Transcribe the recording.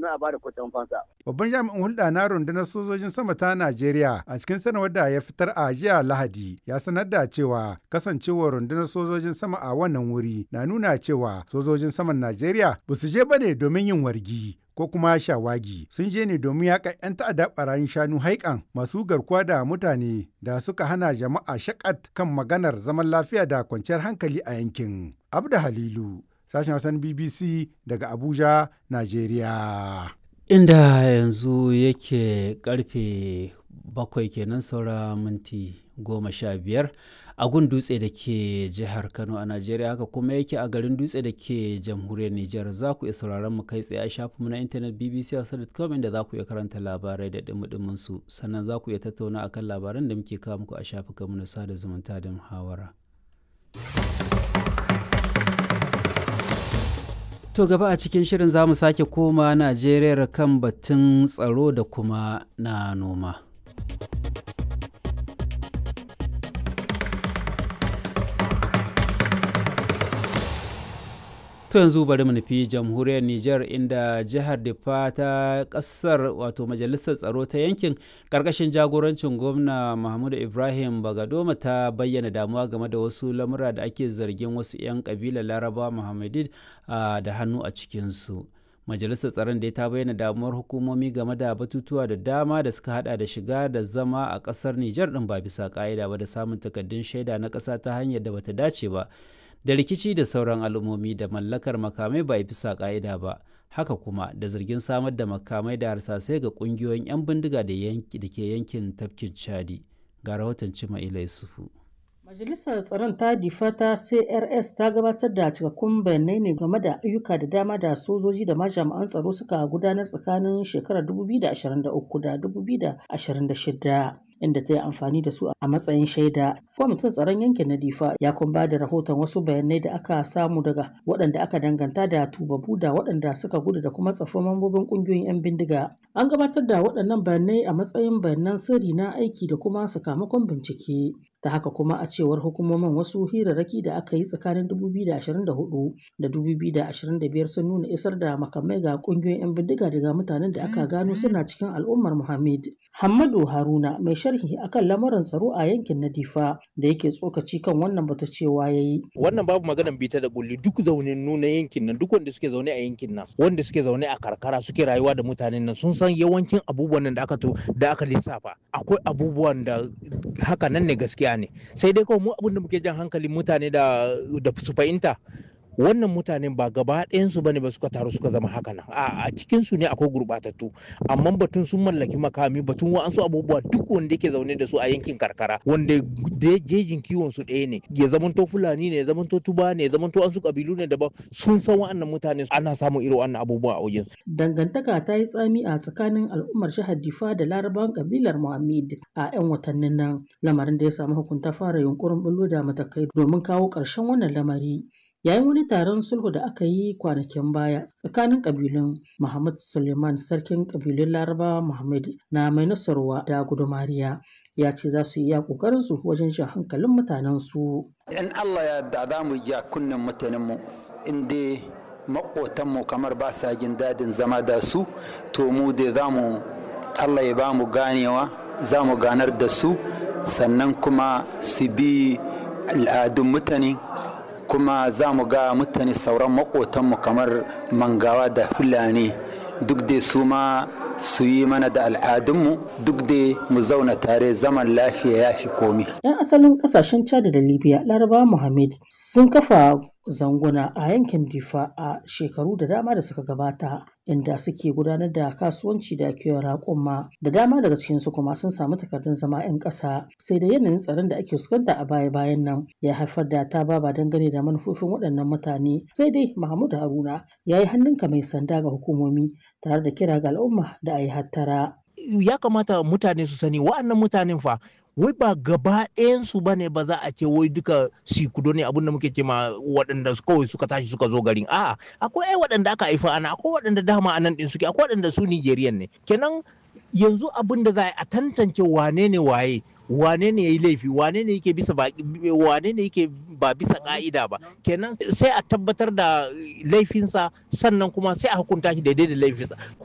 domin a bada kuɗin fansa. Babban jami'in hulɗa na rundunar sojojin sama ta Najeriya a cikin sanarwar da ya fitar a jiya Lahadi ya sanar da cewa kasancewar rundunar sojojin sama a wannan wuri na nuna cewa sojojin saman Najeriya ba su je bane domin yin wargi ko kuma shawagi sun je ne domin yaƙa 'yan ta'adda ɓarayin shanu haikan masu garkuwa da mutane da suka hana jama'a shakat kan maganar zaman lafiya da kwanciyar hankali a yankin. Abda Halilu, sashen Hausan BBC daga Abuja, Najeriya. Inda yanzu yake karfe bakwai kenan saura minti goma sha biyar. a gun dutse da ke jihar kano a najeriya haka kuma yake a garin dutse da ke jamhuriyar nijar za ku iya sauraron mu kai tsaye a shafinmu na intanet bbc.com inda za ku iya karanta labarai da dumudumin su sannan za ku iya tattauna akan labaran da muke kawo muku a shafukanmu na sada zumunta da muhawara To gaba a cikin shirin za mu sake koma Najeriya kan batun tsaro da kuma na noma. To yanzu bari mu nufi jamhuriyar Nijar inda jihar Difa ta kasar wato majalisar tsaro ta yankin karkashin jagorancin gwamna Mahmudu Ibrahim Bagadoma ta bayyana damuwa game da wasu lamura da ake zargin wasu 'yan kabilar Laraba Muhammadid da hannu a cikinsu. Majalisar tsaron da ta bayyana damuwar hukumomi game da batutuwa da dama da suka hada da shiga da zama a kasar Nijar din ba bisa ka'ida ba da samun takaddun shaida na ƙasa ta hanyar da bata dace ba. da rikici da sauran al'ummomi da mallakar makamai ba bisa ka'ida ba haka kuma da zargin samar da makamai da harsasai ga kungiyoyin 'yan bindiga da ke yankin tafkin chadi ga rahoton cima ila yusufu Majalisar Tsaron ta difa ta CRS ta gabatar da cikakkun bayanai ne game da ayyuka da dama da sojoji da ma jami'an tsaro suka gudanar tsakanin shekarar 2023 da 2026. inda ta yi amfani da su a matsayin shaida. Kwamitin tsaron yankin na Difa ya kuma ba da rahoton wasu bayanai da aka samu daga waɗanda aka danganta da tubabu da waɗanda suka gudu da kuma tsafin mambobin ƙungiyoyin 'yan bindiga. An gabatar da waɗannan bayanai a matsayin bayanan sirri na aiki da kuma sakamakon bincike. ta haka kuma a cewar hukumomin wasu hirarraki da aka yi tsakanin 2024 da 2025 sun nuna isar da makamai ga kungiyoyin 'yan bindiga daga mutanen da aka gano suna cikin al'ummar Muhammad. Hammadu Haruna mai sharhi akan lamuran tsaro a yankin na Difa da yake tsokaci kan wannan bata cewa yayi. Wannan babu maganan bita da kulli duk zaunin nuna yankin nan duk wanda suke zaune a yankin nan wanda suke zaune a karkara suke rayuwa da mutanen nan sun san yawancin abubuwan nan da aka to da aka lissafa akwai abubuwan da haka nan ne gaskiya ne sai dai kawai mu abin da muke jan hankalin mutane da da su fahimta wannan mutanen ba gaba ɗayansu bane ba suka taru suka zama haka nan a cikin su ne akwai gurɓatattu amma batun sun mallaki makami batun wa'ansu abubuwa duk wanda yake zaune da su a yankin karkara wanda jejin kiwon su ɗaya ne ya zamanto fulani ne ya zamanto tuba ne ya zamanto an su kabilu ne daban sun san wa'annan mutane ana samun irin wannan abubuwa a wajen dangantaka ta yi tsami a tsakanin al'ummar jihar difa da larabawan kabilar muhammad a 'yan watannin nan lamarin da ya samu hukunta fara yunkurin bullo da matakai domin kawo ƙarshen wannan lamari yayin wani taron sulhu da aka yi kwanakin baya tsakanin kabilun Muhammad Suleiman sarkin kabilun Laraba Muhammad na mai nasarwa da gudumariya ya ce za su iya kokarin su wajen shan hankalin mutanen su. In Allah ya da za mu ja kunnen mutanen mu inda makotan mu kamar ba sa jin dadin zama da su to mu da za mu Allah ya ba mu ganewa za mu ganar da su sannan kuma su bi al'adun mutane kuma za mu ga mutane sauran makotanmu kamar mangawa da fulani duk da su ma su yi mana da al'adunmu duk da mu zauna tare zaman lafiya ya fi komi. 'Yan asalin kasashen Chad da Libya, Laraba Muhammad sun kafa zanguna a yankin Difa a shekaru da dama da suka gabata inda suke gudanar da kasuwanci da kiwon raƙuma da dama daga cikinsu kuma sun samu takardun zama 'yan ƙasa sai da yanayin tsaron da ake fuskanta a baya-bayan nan ya haifar da ta baba dangane da manufofin waɗannan mutane sai dai Mahmud Haruna ya yi hannunka mai sanda ga hukumomi tare da kira ga al'umma da a yi hattara. Ya kamata mutane su sani wa'annan mutanen fa wai ba gaba ɗayansu ba ne ba za a ce wai duka sikudo ne abinda muke ce ma waɗanda kawai suka tashi suka zo garin a'a akwai ai waɗanda aka haifa ana akwai waɗanda dama a nan ɗin suke akwai waɗanda su Nigerian ne kenan yanzu abin da za a tantance wane ne waye wane ne ya yi laifi wane ne yake bisa wane ne yake ba bisa ka'ida ba kenan sai a tabbatar da laifinsa sannan kuma sai a hukunta shi daidai da laifinsa